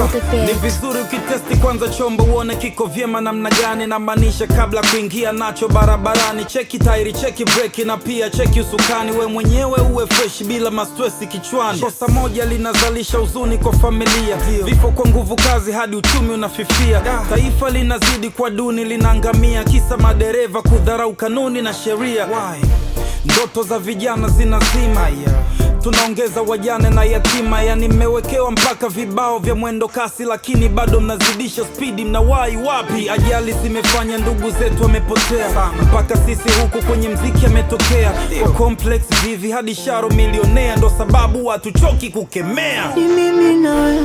the ni bed. vizuri ukitesti kwanza chombo uone kiko vyema namna gani namaanisha kabla kuingia nacho barabarani cheki tairi cheki breki na pia cheki usukani we mwenyewe uwe fresh bila mastresi kichwani kosa moja linazalisha huzuni kwa familia vifo kwa nguvu kazi hadi uchumi unafifia taifa linazidi kwa duni linaangamia kisa madereva kudharau kanuni na sheria ndoto za vijana zinazima tunaongeza wajane na yatima yani mmewekewa mpaka vibao vya mwendo kasi lakini bado mnazidisha spidi mnawahi wapi ajali zimefanya ndugu zetu wamepotea mpaka sisi huku kwenye mziki ametokea kwa complex vivi hadi sharo milionea ndo sababu hatuchoki kukemea ni mimi na wewe,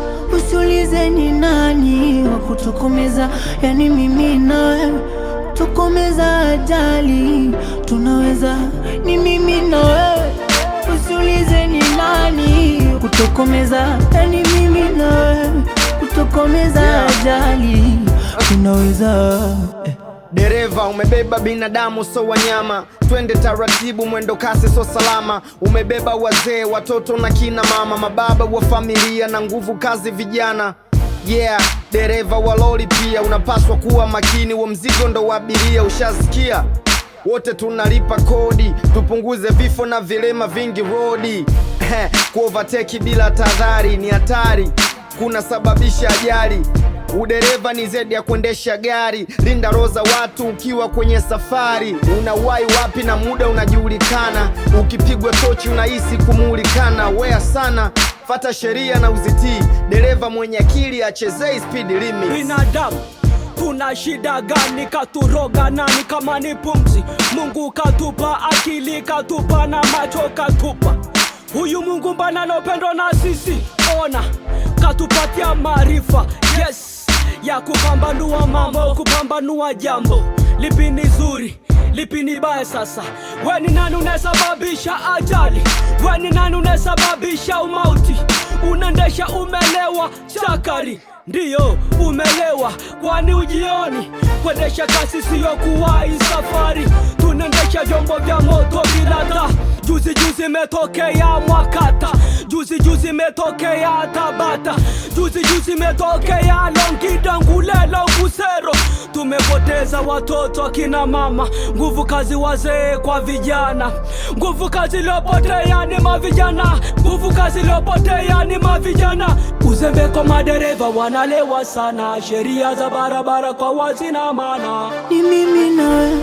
usiulize ni nani wa kutokomeza, yani mimi na wewe tokomeza ajali tunaweza, ni mimi na wewe, usiulize ni nani kutokomeza, yani mimi na wewe kutokomeza ajali tunaweza eh. Dereva umebeba binadamu so wanyama, twende taratibu, mwendo kasi so salama. Umebeba wazee, watoto na kina mama, mababa wa familia na nguvu kazi vijana. Yeah, dereva wa lori pia unapaswa kuwa makini, wa mzigo ndo wa abiria, ushasikia? Wote tunalipa kodi, tupunguze vifo na vilema vingi rodi. Kuovateki bila tahadhari ni hatari, kunasababisha ajali. Udereva ni zaidi ya kuendesha gari. Linda roho za watu ukiwa kwenye safari. Unawahi wapi na muda unajulikana. Ukipigwa tochi unahisi kumulikana. Wea sana, fata sheria na uzitii. Dereva mwenye akili achezei speed limit. binadamu tuna shida gani katuroga nani kama ni pumzi mungu katupa akili katupa na macho katupa huyu mungu mbana na upendo na sisi ona katupatia maarifa yes ya kupambanua mambo kupambanua jambo lipi ni zuri lipi ni baya sasa weni nani unasababisha ajali weni nani unasababisha umauti unaendesha umelewa chakari ndiyo umelewa kwani ujioni kuendesha kasi siyo kuwahi safari tunaendesha vyombo vya moto bila taa juzi juzi metokea mwakata juzi juzi metokea tabata juzi juzi metokea longida ngulelo kusero tumepoteza watoto akina mama nguvu kazi wazee kwa vijana nguvu kazi iliyopotea ni mavijana nguvu kazi iliyopotea ni mavijana uzembe kwa madereva wanalewa sana sheria za barabara kwa wazina mana ni mimi na wewe,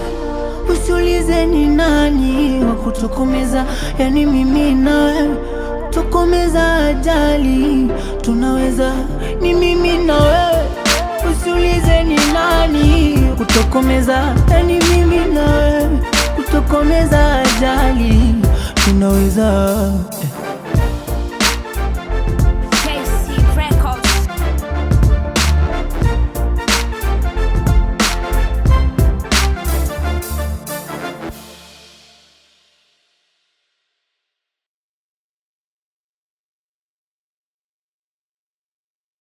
usiulize ni nani wa kutokomeza, yani mimi na wewe tokomeza ajali tunaweza, ni mimi na wewe, usiulize ni nani kutokomeza, yani mimi na wewe kutokomeza ajali tunaweza eh.